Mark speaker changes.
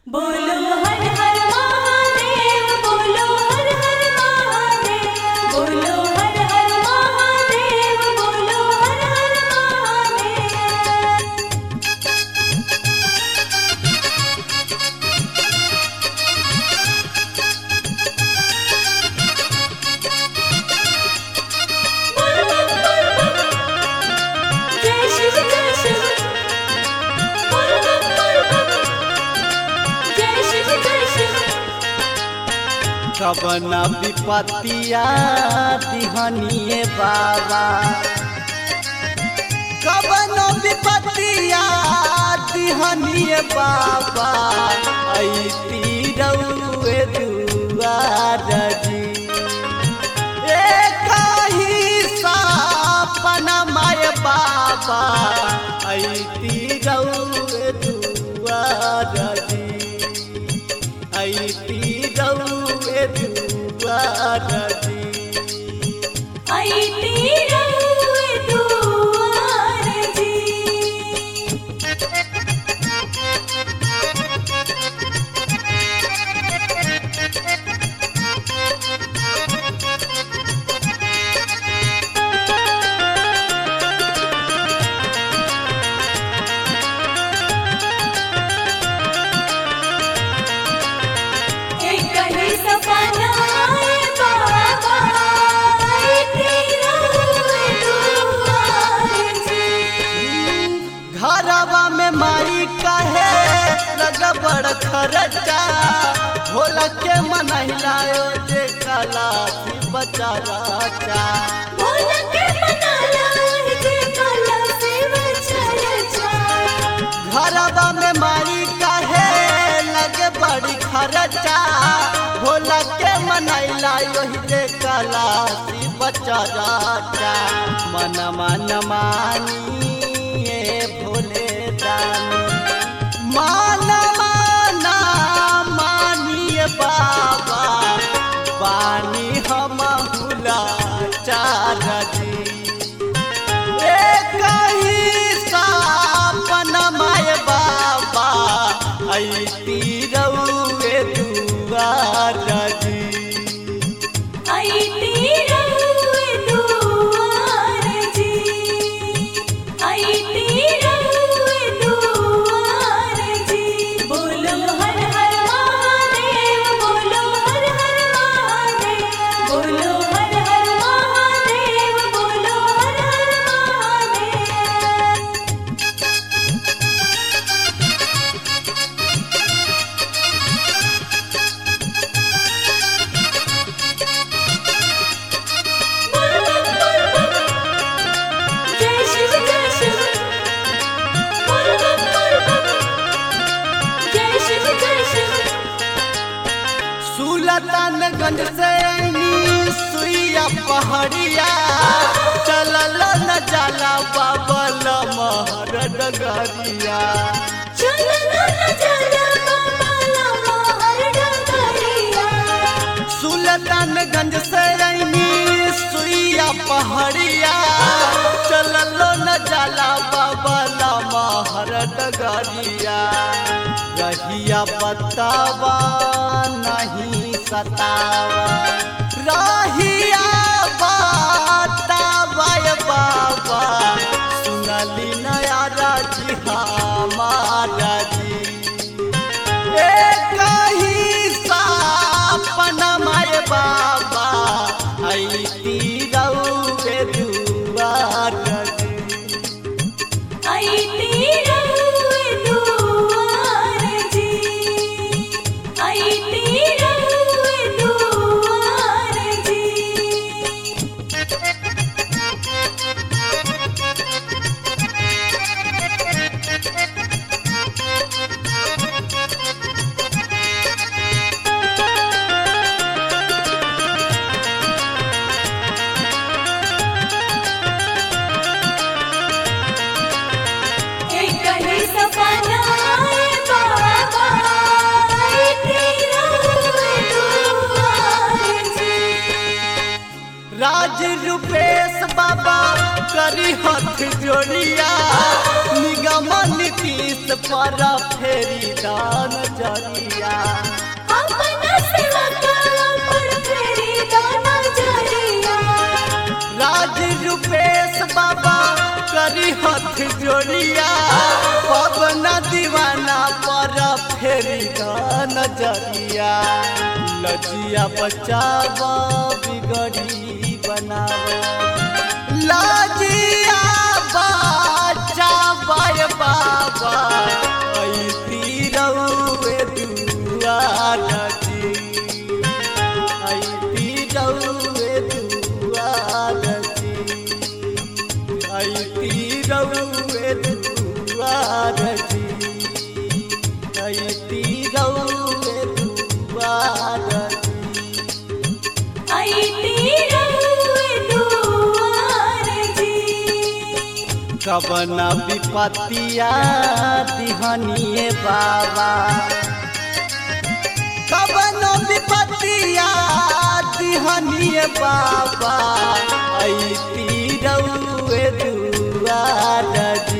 Speaker 1: बोलो हर हर महादेव बोलो हर हर महादेव बोलो हर हर महादेव बोलो हर हर महादेव बोल बोल बोल बोल जय शिव जय शिव बोल बोल बोल बोल जय शिव जय शिव
Speaker 2: कवन विपतिया दिहनिए बाबा कवन विपतिया दिहनिए बाबा ऐती रउए दुआर जी एक ही सपन माय बाबा ऐती रउए दुआर जी ऐती रउए दुआर जी
Speaker 1: आई तेरा दुआर जी एक ही सपना है बाबा आई तेरा दुआर जी
Speaker 2: घरवा में माई कहे लगबड़ खर्चा भोला के मनहिलायो जे कला बचा राजा
Speaker 1: बोल के बना लाई जे कला से बचल जा
Speaker 2: घरवा में माई कहे लगे बड़ी खर्चा भोला के मनैला यही जे कला बचा राजा मन मन मानी ए भोले दानी मान माना मानिए बाबा बानी हम हुला चार जी एक ही सपन माय बाबा ऐती रउए दुआर जी
Speaker 1: आई तेरा दुआर जी आई तेरा दुआर जी बोलो हर हर महादेव बोलो हर हर महादेव बोलो हर हर महादेव बोलो हर हर महादेव बोल बोल बोल बोल जय शिव जय शिव बोल बोल बोल बोल जय शिव जय शिव
Speaker 2: सुल्तानगंज से ऐनी सुइया पहाड़िया चलल न जाला बाबल महर डगरिया
Speaker 1: चलो ना चलो बाबा हर डगरिया
Speaker 2: सुल्तानगंज से ऐनी सुइया पहाड़िया चलल न जाला बाबल महर डगरिया रहिया बतावा नहीं सतावा रहिया बतावा ये बाबा सुनली नया राजी हमारा जी एक ही सपन माय बाबा ऐती रउए दुआर जी
Speaker 1: आई तेरा दुआर जी आई तेरा दुआर जी
Speaker 2: पर फेरी दान जरिया
Speaker 1: अपना सेवा का पर फेरी दाना जरिया
Speaker 2: राज रूपेश बाबा करी हथ जोड़िया पवन दीवाना पर फेरी दान जरिया लजिया बचावा बिगड़ी बनावा लाजिया बचावा बाबा ऐ तीरौए दुआर जी आई रौए दुआर जी आई रौए दुआर जी आई रौए दुआर जी
Speaker 1: आई तीरौए दुआर जी
Speaker 2: कवन विपत्तिया दिहनिए बाबा कवन विपत्तिया दिहनिए बाबा ऐ तीरौए दुआर